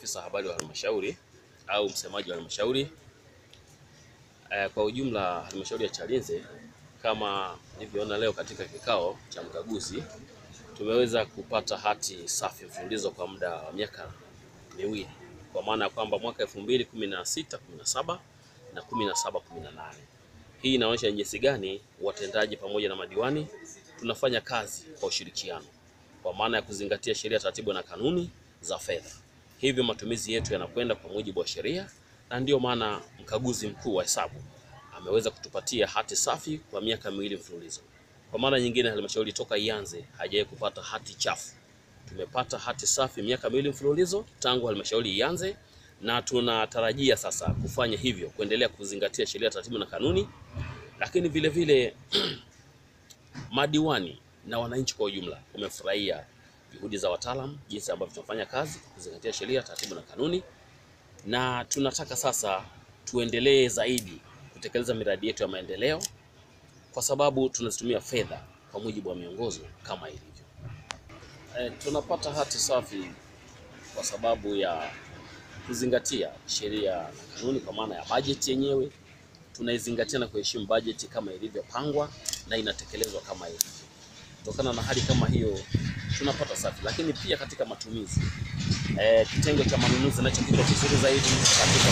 afisa habari wa halmashauri au msemaji wa halmashauri. Eh, kwa ujumla halmashauri ya Chalinze kama nilivyoona leo katika kikao cha mkaguzi tumeweza kupata hati safi mfululizo kwa muda wa miaka miwili, kwa maana ya kwamba mwaka 2016 17 na 17 18. Hii inaonyesha jinsi gani watendaji pamoja na madiwani tunafanya kazi kwa ushirikiano, kwa maana ya kuzingatia sheria, taratibu na kanuni za fedha. Hivyo matumizi yetu yanakwenda kwa mujibu wa sheria, na ndiyo maana mkaguzi mkuu wa hesabu ameweza kutupatia hati safi kwa miaka miwili mfululizo. Kwa maana nyingine, halmashauri toka ianze hajawahi kupata hati chafu. Tumepata hati safi miaka miwili mfululizo tangu halmashauri ianze, na tunatarajia sasa kufanya hivyo, kuendelea kuzingatia sheria, taratibu na kanuni, lakini vile vile madiwani na wananchi kwa ujumla wamefurahia juhudi za wataalamu, jinsi ambavyo tunafanya kazi kuzingatia sheria, taratibu na kanuni, na tunataka sasa tuendelee zaidi kutekeleza miradi yetu ya maendeleo kwa sababu tunazitumia fedha kwa mujibu wa miongozo kama ilivyo. E, tunapata hati safi kwa sababu ya kuzingatia sheria na kanuni, kwa maana ya bajeti yenyewe tunaizingatia na kuheshimu bajeti kama ilivyopangwa na inatekelezwa kama ilivyo. Kutokana na hali kama hiyo tunapata safi, lakini pia katika matumizi e, kitengo cha manunuzi nacho kiko vizuri zaidi katika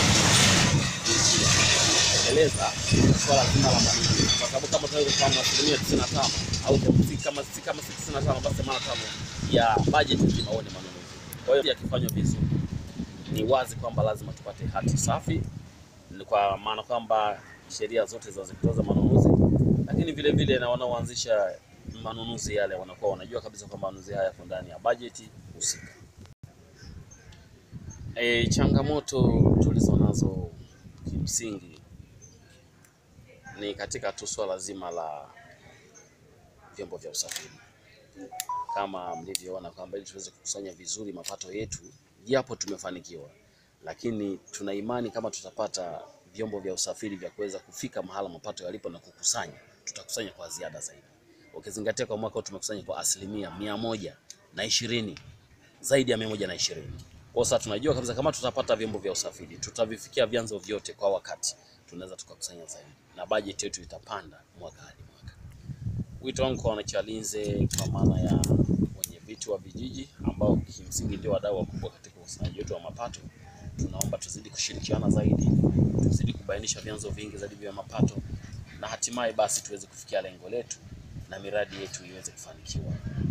kutekeleza swala zima la manunuzi, kwa sababu kama tunavyofahamu asilimia 95 au si kama si kama 95 basi 85 ya bajeti nzima huwa ni manunuzi. Kwa hiyo yakifanywa vizuri, ni wazi kwamba lazima tupate hati safi, kwa maana kwamba sheria zote zinazokataza manunuzi, lakini vile vile na wanaoanzisha manunuzi yale wanakuwa wanajua kabisa kwamba manunuzi haya yako ndani ya bajeti husika. E, changamoto tulizo nazo kimsingi ni katika tu swala zima la vyombo vya usafiri. Kama mlivyoona kwamba ili tuweze kukusanya vizuri mapato yetu, japo tumefanikiwa, lakini tuna imani kama tutapata vyombo vya usafiri vya kuweza kufika mahala mapato yalipo na kukusanya, tutakusanya kwa ziada zaidi, ukizingatia kwa mwaka tumekusanya kwa asilimia mia moja na ishirini zaidi ya mia moja na ishirini. Kwa sasa tunajua kabisa kama tutapata vyombo vya usafiri tutavifikia vyanzo vyote kwa wakati, tunaweza tukakusanya zaidi na bajeti yetu itapanda mwaka hadi mwaka. Wito wangu kwa wanachalinze, kwa maana ya wenye viti wa vijiji ambao kimsingi ndio wadau wakubwa katika ukusanyaji wetu wa mapato, tunaomba tuzidi kushirikiana zaidi, tuzidi kubainisha vyanzo vingi zaidi vya mapato, na hatimaye basi tuweze kufikia lengo letu na miradi yetu iweze kufanikiwa.